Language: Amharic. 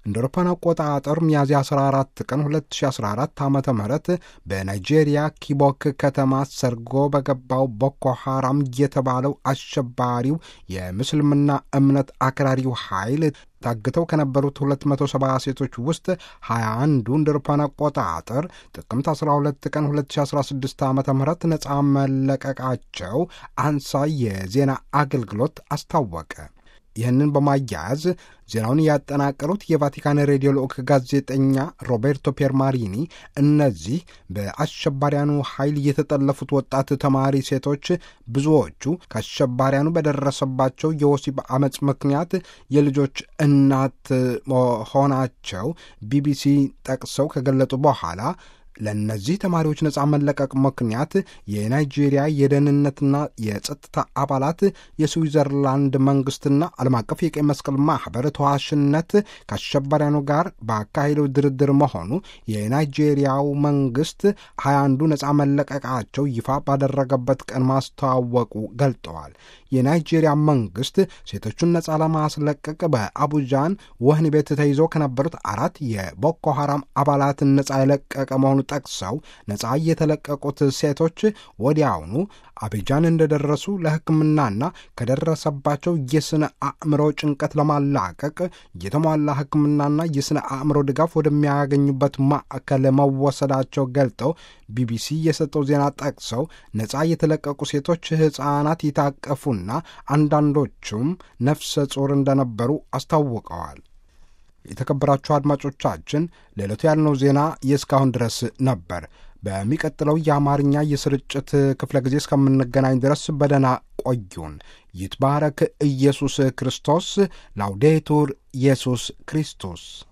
እንደ አውሮፓውያን አቆጣጠር ሚያዝያ 14 ቀን 2014 ዓ ም በናይጄሪያ ኪቦክ ከተማ ሰርጎ በገባው ቦኮ ሐራም የተባለው አሸባሪው የምስልምና እምነት አክራሪው ኃይል ታግተው ከነበሩት 270 ሴቶች ውስጥ 21ዱ እንደ አውሮፓውያን አቆጣጠር ጥቅምት 12 ቀን 2016 ዓ ም ነፃ መለቀቃቸው አንሳ የዜና አገልግሎት አስታወቀ። ይህንን በማያያዝ ዜናውን ያጠናቀሩት የቫቲካን ሬዲዮ ልዑክ ጋዜጠኛ ሮቤርቶ ፔርማሪኒ እነዚህ በአሸባሪያኑ ኃይል የተጠለፉት ወጣት ተማሪ ሴቶች ብዙዎቹ ከአሸባሪያኑ በደረሰባቸው የወሲብ አመፅ ምክንያት የልጆች እናት መሆናቸው ቢቢሲ ጠቅሰው ከገለጡ በኋላ ለእነዚህ ተማሪዎች ነፃ መለቀቅ ምክንያት የናይጄሪያ የደህንነትና የጸጥታ አባላት የስዊዘርላንድ መንግስትና ዓለም አቀፍ የቀይ መስቀል ማኅበር ተዋሽነት ከአሸባሪያኑ ጋር በአካሄደው ድርድር መሆኑ የናይጄሪያው መንግስት ሀያ አንዱ ነፃ መለቀቃቸው ይፋ ባደረገበት ቀን ማስተዋወቁ ገልጠዋል። የናይጄሪያ መንግስት ሴቶቹን ነፃ ለማስለቀቅ በአቡጃን ወህኒ ቤት ተይዘው ከነበሩት አራት የቦኮ ሐራም አባላትን ነፃ የለቀቀ መሆኑ ጠቅሰው ነፃ የተለቀቁት ሴቶች ወዲያውኑ አቢጃን እንደደረሱ ለሕክምናና ከደረሰባቸው የስነ አእምሮ ጭንቀት ለማላቀቅ የተሟላ ሕክምናና የስነ አእምሮ ድጋፍ ወደሚያገኙበት ማዕከል መወሰዳቸው ገልጠው ቢቢሲ የሰጠው ዜና ጠቅሰው ነፃ የተለቀቁ ሴቶች ሕፃናት የታቀፉና አንዳንዶቹም ነፍሰ ጡር እንደነበሩ አስታውቀዋል። የተከበራችሁ አድማጮቻችን ለዕለቱ ያልነው ዜና የእስካሁን ድረስ ነበር። በሚቀጥለው የአማርኛ የስርጭት ክፍለ ጊዜ እስከምንገናኝ ድረስ በደህና ቆዩን። ይትባረክ ኢየሱስ ክርስቶስ። ላውዴቱር ኢየሱስ ክርስቶስ